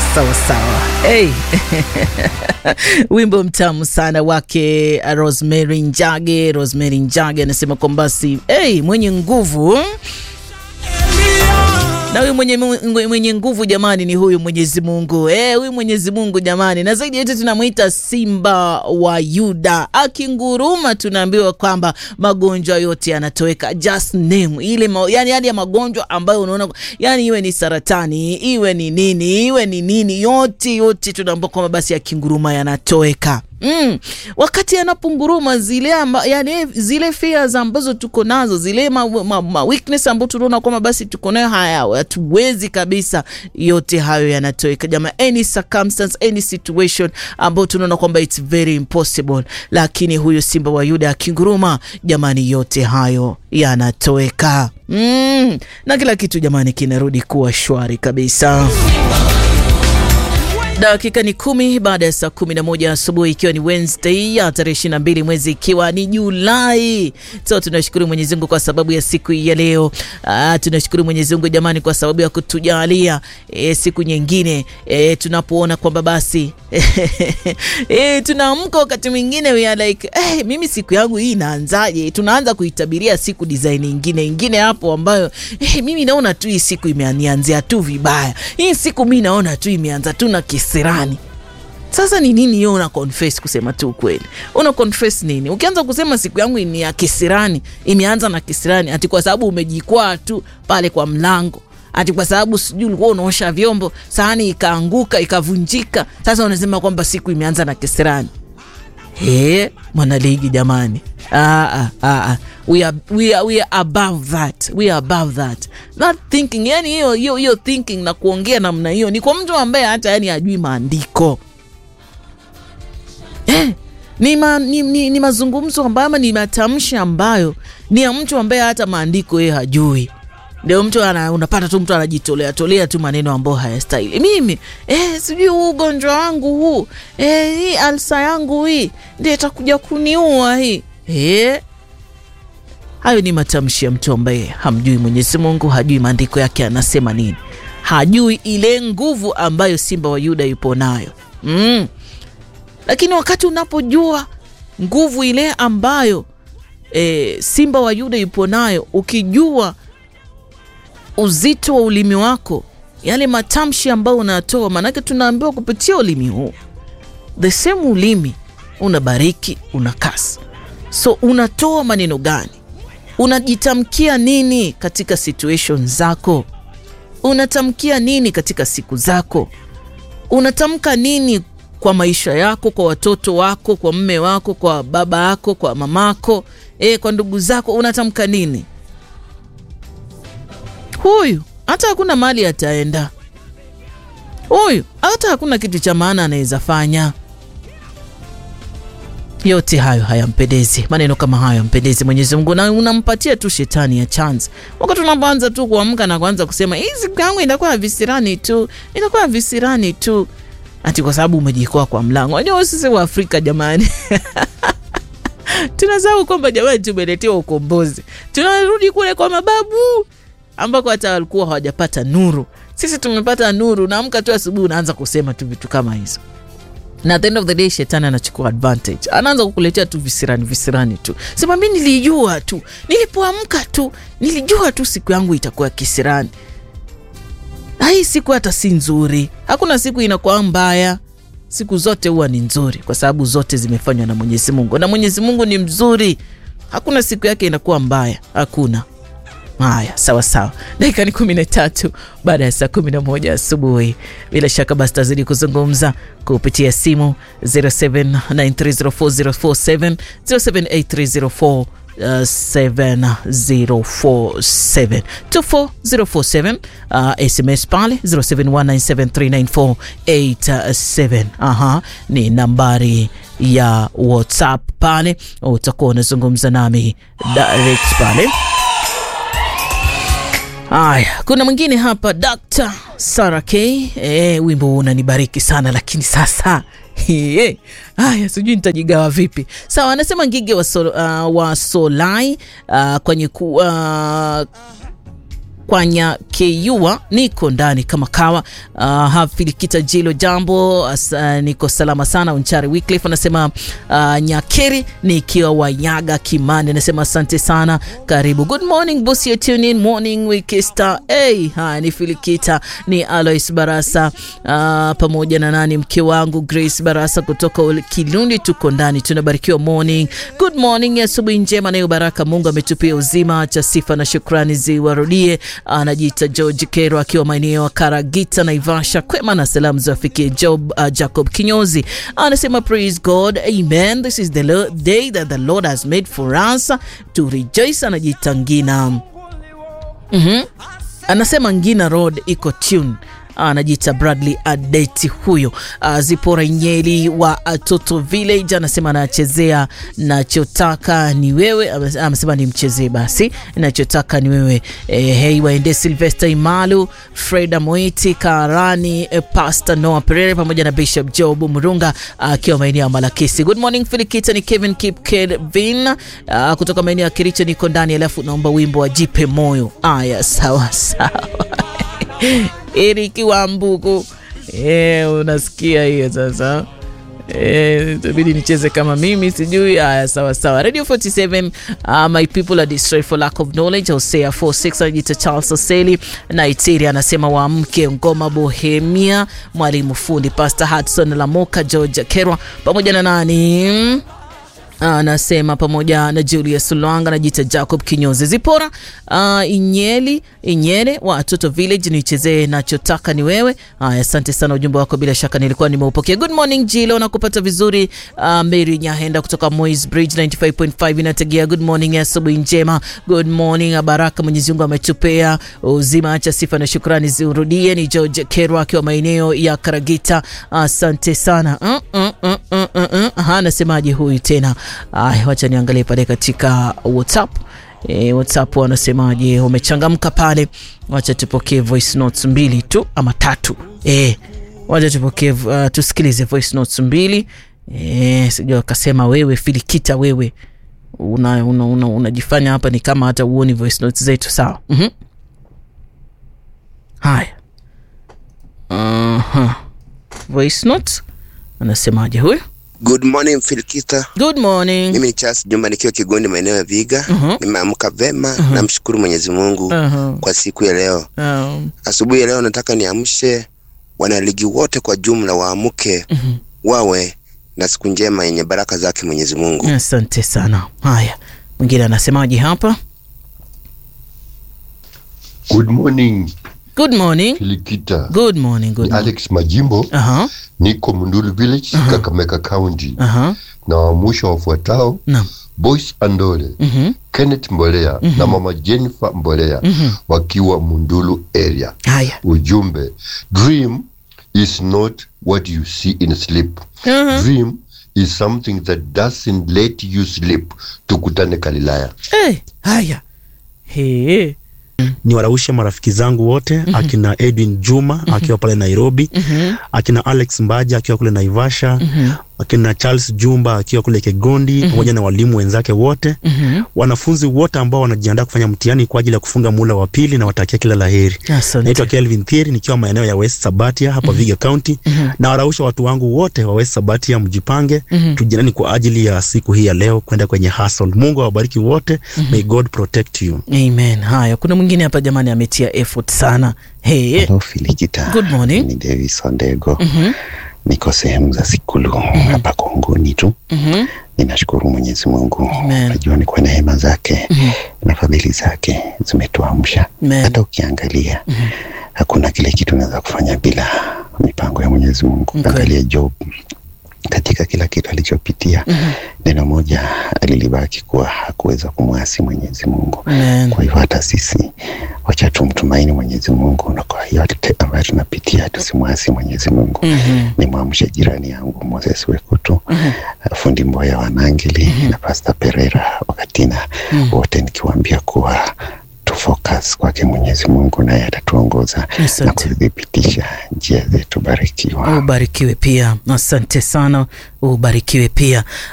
sawa sawa. Hey. Wimbo mtamu sana wake Rosemary Njage. Rosemary Njage anasema kwamba si hey, mwenye nguvu na huyu mwenye, mwenye nguvu jamani ni huyu Mwenyezi Mungu eh, huyu Mwenyezi Mungu jamani, na zaidi yote tunamwita Simba wa Yuda. Akinguruma tunaambiwa kwamba magonjwa yote yanatoweka, just name ile ma, yani, yani ya magonjwa ambayo unaona yani, iwe ni saratani iwe ni nini iwe ni nini, yote yote tunaambiwa kwamba basi akinguruma yanatoweka. Mm. Wakati anapunguruma zile amba, yani zile fears ambazo tuko nazo zile ma, ma, ma weakness ambazo tunaona kwamba basi tuko nayo haya hatuwezi kabisa, yote hayo yanatoweka jamaa. Any circumstance, any situation ambayo tunaona kwamba it's very impossible, lakini huyu Simba wa Yuda akinguruma, jamani, yote hayo yanatoweka. Mm. Na kila kitu jamani kinarudi kuwa shwari kabisa. Dakika ni kumi baada ya saa kumi na moja asubuhi ikiwa ni Wednesday ya tarehe ishirini na mbili mwezi ikiwa ni Julai. So tunashukuru Mwenyezi Mungu kwa sababu ya siku ya leo. Ah, tunashukuru Mwenyezi Mungu jamani kwa sababu ya kutujalia e, siku nyingine e, tunapoona kwamba basi e, tunaamka wakati mwingine we are like eh, mimi siku yangu hii inaanzaje? Tunaanza kuitabiria siku design nyingine ingine hapo ambayo eh, mimi naona tu hii siku imeanzia tu vibaya. Hii siku mimi naona tu imeanza tu na kisirani. Sasa ni nini hiyo una confess? Kusema tu ukweli, una confess nini? Ukianza kusema siku yangu ni ya kisirani, imeanza na kisirani, ati kwa sababu umejikwaa tu pale kwa mlango, ati kwa sababu sijui ulikuwa unaosha vyombo, sahani ikaanguka ikavunjika, sasa unasema kwamba siku imeanza na kisirani. He, mwanaligi jamani, ah, ah, ah. We are, we are, we are above that. We are above that. Not thinking, yani hiyo hiyo hiyo thinking na kuongea namna hiyo ni kwa mtu ambaye hata yani hajui maandiko eh, ni, ma, ni, ni, ni mazungumzo ambayo ama ni matamshi ambayo ni ya mtu ambaye hata maandiko yeye hajui ndio mtu ana, unapata tu mtu anajitolea tolea tu maneno ambayo hayastahili. Mimi eh, sijui huu ugonjwa wangu huu eh, hii alsa yangu hii ndio itakuja kuniua hii eh. Hayo ni matamshi ya mtu ambaye hamjui Mwenyezi Mungu, hajui maandiko yake anasema nini, hajui ile nguvu ambayo Simba wa Yuda yupo nayo mm. Lakini wakati unapojua nguvu ile ambayo e, Simba wa Yuda yupo nayo, ukijua uzito wa ulimi wako, yale matamshi ambayo unatoa, maanake tunaambiwa kupitia ulimi huu, the same ulimi unabariki, unakasa. So unatoa maneno gani? Unajitamkia nini katika situation zako? Unatamkia nini katika siku zako? Unatamka nini kwa maisha yako, kwa watoto wako, kwa mme wako, kwa baba yako, kwa mamako, e, kwa ndugu zako, unatamka nini? Huyu hata hakuna mali ataenda, huyu hata hakuna kitu cha maana anaweza fanya. Yote hayo hayampendezi, maneno kama hayo hayampendezi Mwenyezi Mungu, na unampatia tu shetani ya chance. Wakati unapoanza tu kuamka na kuanza kusema hii siku yangu itakuwa visirani tu, itakuwa visirani tu, ati kwa sababu umejikoa kwa mlango. Unajua sisi wa Afrika jamani tunasahau kwamba jamani, tumeletewa ukombozi, tunarudi kule kwa mababu ambako hata walikuwa hawajapata nuru. Sisi tumepata nuru, naamka tu asubuhi unaanza kusema tu vitu kama hizo na at the end of the day shetani anachukua advantage, anaanza kukuletea tu visirani visirani tu. Sema mi nilijua tu, nilipoamka tu nilijua tu siku yangu itakuwa kisirani. Hii siku hata si nzuri, hakuna siku inakuwa mbaya. Siku zote huwa ni nzuri, kwa sababu zote zimefanywa na Mwenyezi Mungu, na Mwenyezi Mungu ni mzuri. Hakuna siku yake inakuwa mbaya, hakuna. Haya, sawa sawa, dakika ni kumi na tatu baada ya saa kumi na moja asubuhi. Bila shaka basi tazidi kuzungumza kupitia simu 0793040447 078304 7047 24047 uh, SMS pale 0719739487 aha, ni nambari ya WhatsApp pale, utakuwa unazungumza nami direct pale. Aya, kuna mwingine hapa Dr. Sara K. E, wimbo huu unanibariki sana lakini sasa haya sijui nitajigawa vipi. Sawa, anasema Ngige wa, sol, uh, wa Solai uh, kwenye ku, uh, Kwanya Keyua, niko ndani kama kawa. Uh, Hafilikita Jilo, jambo as, uh, niko salama sana. Unchari Wycliffe anasema uh, Nyakeri nikiwa Wanyaga Kimani, anasema asante sana, karibu. Good morning boss, you tune in morning Wikista. Hey, haya ni Filikita, ni Alois Barasa uh, pamoja na nani mke wangu Grace Barasa kutoka Kilundi, tuko ndani, tunabarikiwa morning. Good morning, asubuhi njema nayo baraka. Mungu ametupia uzima, cha sifa na shukrani ziwarudie. Anajiita George Kero akiwa maeneo ya Karagita Naivasha, kwema na salamu ziwafikie Job uh, Jacob Kinyozi anasema praise God, amen. This is the lo- day that the Lord has made for us to rejoice. Anajiita Ngina mm-hmm. Anasema Ngina Road iko tune anajiita Bradley Adeti huyo. Uh, Zipora Nyeli wa Toto Village anasema anachezea nachotaka ni wewe, amesema ni mchezee basi nachotaka ni wewe. Eh, hei waende Sylvester Imalu, Freda Moiti Karani, eh, Pastor Noah Perere pamoja na Bishop Job Murunga akiwa uh, maeneo ya Malakisi. Good morning Filikita, ni Kevin Kip Kevin uh, kutoka maeneo ya Kericho, niko ndani, alafu naomba wimbo wa jipe moyo. Aya, sawa sawa Eriki wa Mbuku eh, unasikia hiyo sasa eh, itabidi nicheze kama mimi sijui. Haya, sawa sawa. Radio 47 uh, my people are destroyed for lack of knowledge. Hosea 46 anajiita Charles Oseli na Itiri anasema waamke ngoma Bohemia, mwalimu fundi Pastor Hudson Lamoka, George Kerwa pamoja na nani anasema pamoja na Julius Lwanga anajiita Jacob Kinyozi Zipora uh, Inyeli Inyele wa Watoto Village, nichezee nachotaka ni wewe. Haya, asante sana, ujumbe wako bila shaka nilikuwa nimeupokea. Good morning Jilo, nakupata vizuri. Uh, Mary Nyahenda kutoka Moys Bridge 95.5 inategea. Good morning, asubuhi njema. Good morning, baraka Mwenyezi Mungu ametupea uzima, acha sifa na shukrani ziurudie. Ni George Kerwa akiwa maeneo ya Karagita, asante uh, sana uh, uh, uh, uh, uh, uh. Aha, anasemaje huyu tena? Ay, wacha niangalie pale katika WhatsApp. E, WhatsApp wanasemaje? Umechangamka pale. Wacha tupokee voice notes mbili tu ama tatu. E, wacha tupokee uh, tusikilize voice notes mbili. E, sijui akasema wewe Filikita wewe unajifanya una, una, una hapa ni kama hata uoni voice notes zetu sawa. mm-hmm. Haya. uh-huh. Voice notes anasemaje huyu? Good morning Filikita. Good morning. Mimi ni Charles Jumba nikiwa Kigondi maeneo ya Viga. Mhm. Nimeamka vema, Mhm. namshukuru Mwenyezi Mungu Uh-huh. kwa siku ya leo. Um, Asubuhi ya leo nataka niamshe wanaligi wote kwa jumla waamke mhm. wawe na siku njema yenye baraka zake Mwenyezi Mungu. Asante sana. Haya, mwingine anasemaje hapa? Good morning Good morning. Filikita. Good morning. Good Ni morning. Alex Majimbo, Aha, niko Mundulu Village, Kakamega County. aha. Na wamusha wafuatao Naam. Boyce Andole, Mhm. Kenneth Mbolea na mama Jennifer Mbolea Mhm. wakiwa Mundulu area. Haya. Ujumbe, dream is not what you see in sleep. Aha. Dream is something that doesn't let you sleep. Tukutane Galilaya. Eh, haya. He. ni waraushe marafiki zangu wote akina Edwin Juma akiwa pale Nairobi, akina Alex Mbaja akiwa kule Naivasha, akina Charles Jumba akiwa kule Kegondi, pamoja na walimu wenzake wote, wanafunzi wote ambao wanajiandaa kufanya mtihani kwa ajili ya kufunga mula wa pili, na watakia kila laheri. Asante. Naitwa Kelvin Thieri nikiwa maeneo ya West Sabatia hapa Viga County, na warausha watu wangu wote wa West Sabatia, mjipange tujianani kwa ajili ya siku hii ya leo kwenda kwenye hustle. Mungu awabariki wote. May God protect you. Amen. Haya, kuna mwingine hapa jamani ametia effort sana. He. Hello Filikita. Good morning. Ni Davis Ondego. Mhm. Niko sehemu za Sikulu hapa Kongoni tu. Mhm. Ninashukuru Mwenyezi Mungu. Amen. Najua ni kwa neema zake na fadhili zake zimetuamsha. Amen. Hata ukiangalia hakuna kile kitu unaweza kufanya bila mipango ya Mwenyezi Mungu. Kweli. Angalia Job katika kila kitu alichopitia, neno moja alilibaki kuwa hakuweza kumwasi Mwenyezi Mungu. Amen. Kwa hivyo hata sisi wacha tumtumaini Mwenyezi Mungu, na kwa yote ambayo tunapitia tusimwasi Mwenyezi Mungu. Mhm. Ni mwamshe jirani yangu Moses Wekutu, fundi Mboya wa Nangili na Pastor Pereira Wakatina, wote nikiwaambia kuwa tufocus kwake Mwenyezi Mungu, naye atatuongoza na Asante. kuthibitisha njia zetu. Barikiwa. Ubarikiwe pia. Asante sana. Ubarikiwe pia.